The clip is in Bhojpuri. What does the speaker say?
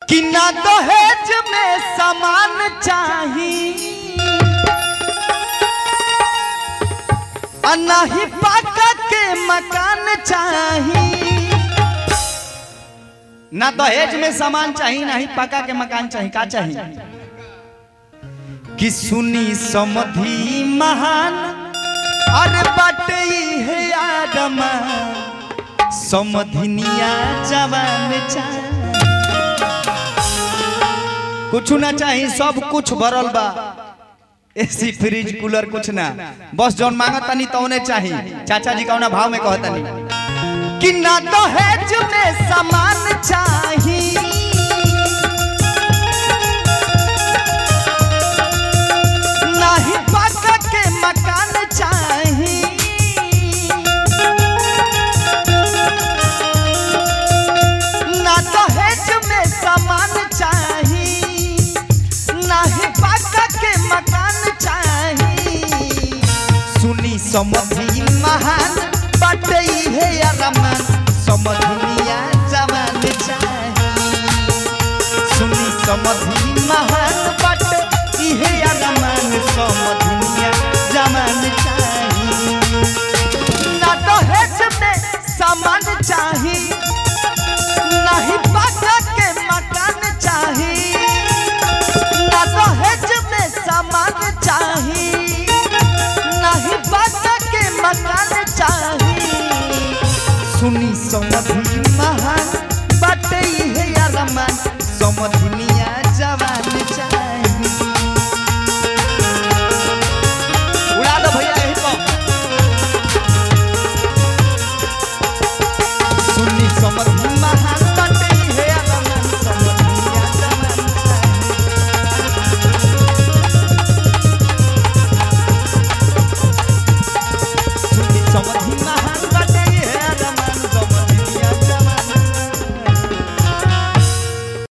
कि ना दहेज में सामान चाही आ नाही पाका के मकान चाही ना दहेज में सामान चाही ना ही पका के मकान चाही का चाही कि सुनी समधि महान अरे बाटे है आदमा समधिनिया जवान चाही कुछ ना चाही सब कुछ भरल बा एसी फ्रिज कूलर कुछ ना बस जौन मांगत तनी तौने चाही चाचा जी कौना भाव में कहतनी कि ना दहेज में सामान चाही ना ही पक्का के मकान चाही ना दहेज में सामान चाही ना ही पक्का के मकान चाही सुनी समझी महान बटे है अरमान समझनिया जवान चाही सुनी समझी महान बटे इहे अरमान समझनिया जवान चाही ना दहेज में सामान चाही ना ही पाका के मकान चाही ना दहेज में सामान चाही नहीं बाटा के मकान चाही सुनी समझी महान बाटे है अरमान समझनी